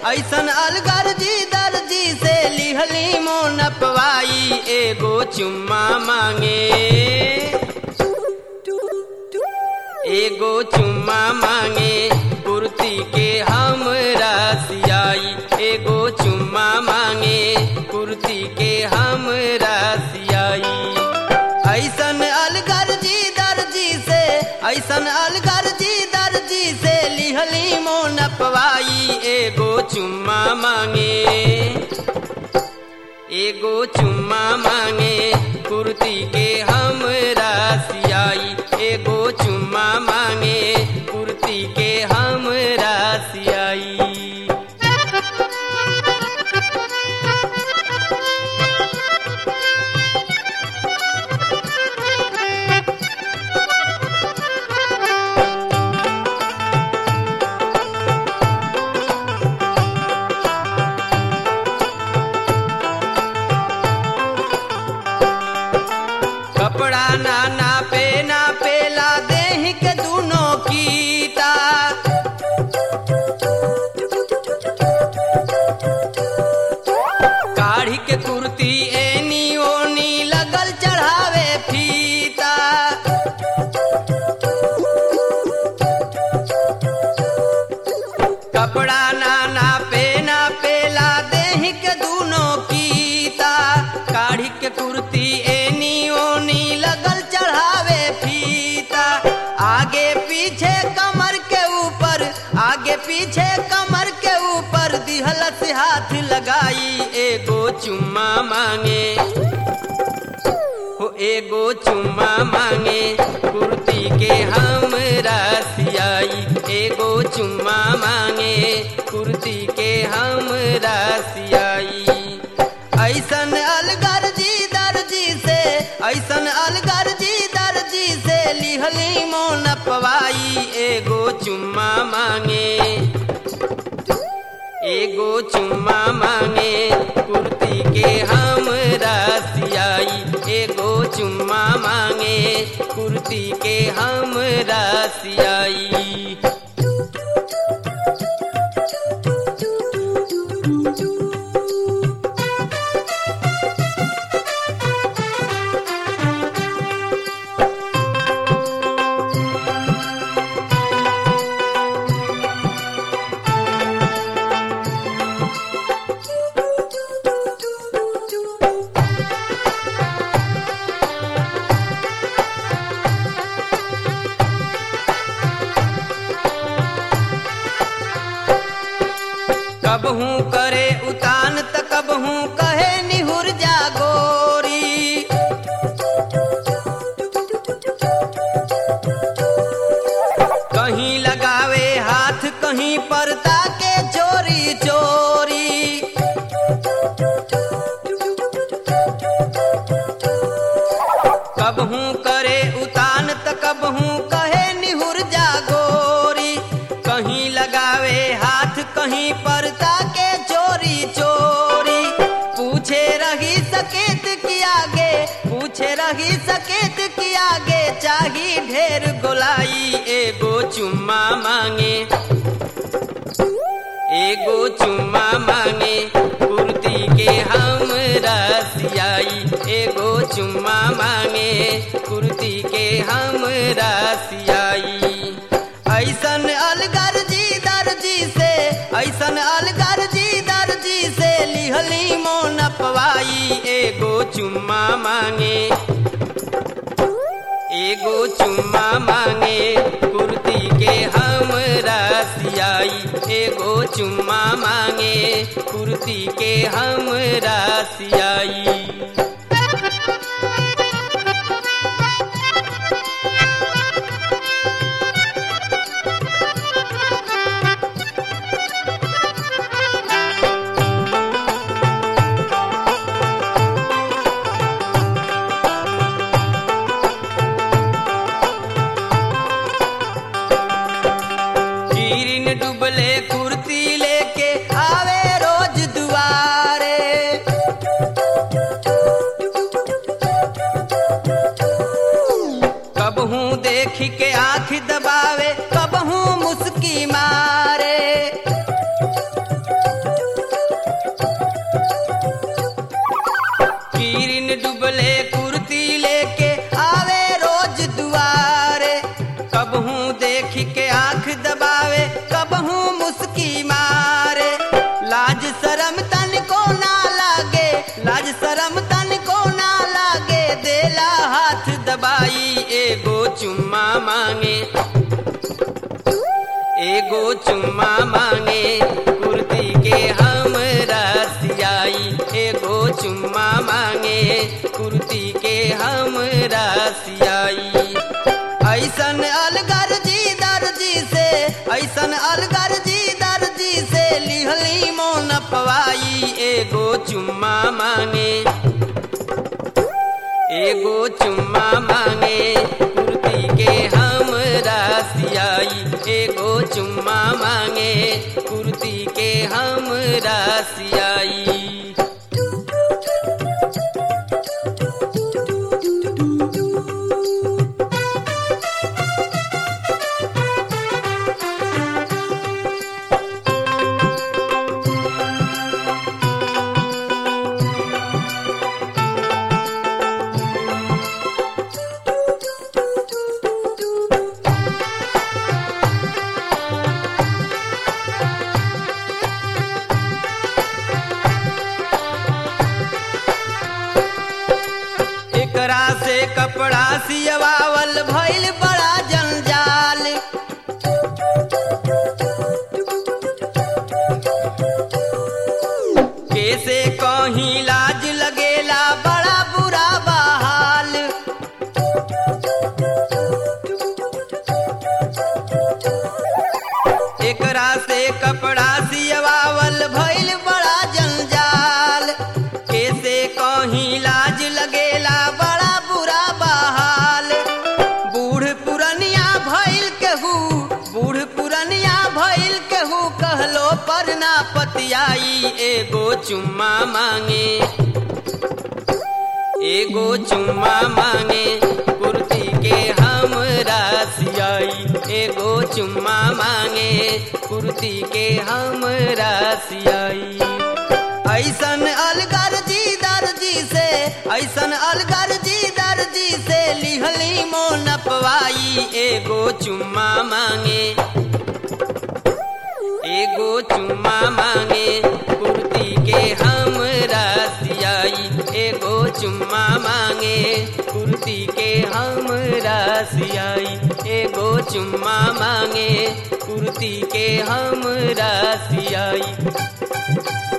ऐसन अलगर जी दर्जी से लिहली मोन पवाई एगो चुम्मा मांगे एगो चुम्मा मांगे कुर्ती के हम रसियाई एगो चुम्मा मांगे कुर्ती के हम रसियाई ऐसन अलगर जी दर्जी से ऐसन अलगर जी दर्जी से लिहली मोन पवाई एगो चुम्मा मांगे एगो चुम्मा मांगे कुर्ती के हम रसियाई एगो चुम्मा मांगे कुर्ती के हम रसियाई कपड़ा ना नापे ना पेला देह के दूनों कीता काढ़ी के कुर्ती एनी ओनी लगल चढ़ावे फीता कपड़ा ना नापे ना पेला देह के दूनों कीता काढ़ी के कुर्ती एनी ओनी लगल चढ़ावे फीता आगे पीछे कमर के ऊपर आगे पीछे कमर के ऊपर दिहल से हाथ लगाई एगो चुम्मा मांगे हो एगो चुम्मा मांगे कुर्ती के हम रसियाई एगो चुम्मा मांगे कुर्ती के हम रसियाई ऐसन अलगर जी दर्जी से ऐसन अलगर जी दर्जी से लिहली मोन पवाई एगो चुम्मा मांगे एगो चुम्मा मांगे कुर्ती के हम रसियाई एगो चुम्मा मांगे कुर्ती के हम रसियाई कबहू करे उतान त कबहू कहे निहुर जा गोरी कहीं लगावे हाथ कहीं परता के चोरी चोरी कबहू करे उतान त कबहू कहे निहुर जा गोरी कहीं लगावे हाथ कहीं परता के चोरी चोरी पूछे रही सकेत की आगे पूछे रही सकेत की आगे चाही ढेर गोलाई एगो चुम्मा मांगे एगो चुम्मा मांगे कुर्ती के हम रसियाई एगो चुम्मा मांगे कुर्ती के हम रसियाई ऐसन अलगर जी दर्जी से ऐसन अलगर जी दर्जी से लिहली मोन पवाई एगो चुम्मा मांगे एगो चुम्मा मांगे कुर्ती के हम रसियाई एगो चुम्मा मांगे कुर्ती के हम रसियाई कीरिन डुबले कुर्ती लेके आवे रोज दुआरे कबहू देख के आंख दबावे कबहू मुस्की मारे कबहू देख के आंख दबावे कबहू मुस्की मारे लाज शरम तन को ना लागे लाज शरम तन को ना लागे देला हाथ दबाई एगो चुम्मा मांगे एगो चुम्मा मांगे कुर्ती के हम रसियाई एगो चुम्मा मांगे कुर्ती के हम रसियाई ऐसन अलगर जी दर्जी से ऐसन अलगर जी दर्जी से लिहली मोन पवाई एगो चुम्मा मांगे एगो चुम्मा मांगे कुर्ती के हम रसियाई एगो चुम्मा मांगे कुर्ती के हम रसियाई एकरा से कपड़ा सियवावल भइल बड़ा जंजाल कैसे कहीं लाज लगेला बड़ा बुरा बहाल एकरा से कपड़ा सियवावल भइल बड़ा जंजाल कैसे कहीं लाज लगेला बड़ा बुरा बहाल बूढ़ पुरनिया भइल केहू बूढ़ पुरनिया भइल केहू कहलो पर ना पतियाई एगो चुम्मा मांगे एगो चुम्मा मांगे कुर्ती के हम रसियाई एगो चुम्मा मांगे कुर्ती के हम रसियाई ऐसन अलगर जी दर्जी से ऐसन अलगर जी दर्जी से लिहली मोन पवाई एगो चुम्मा मांगे एगो चुम्मा मांगे कुर्ती के हम रसियाई एगो चुम्मा मांगे कुर्ती के हम रसियाई एगो चुम्मा मांगे कुर्ती के हम रसियाई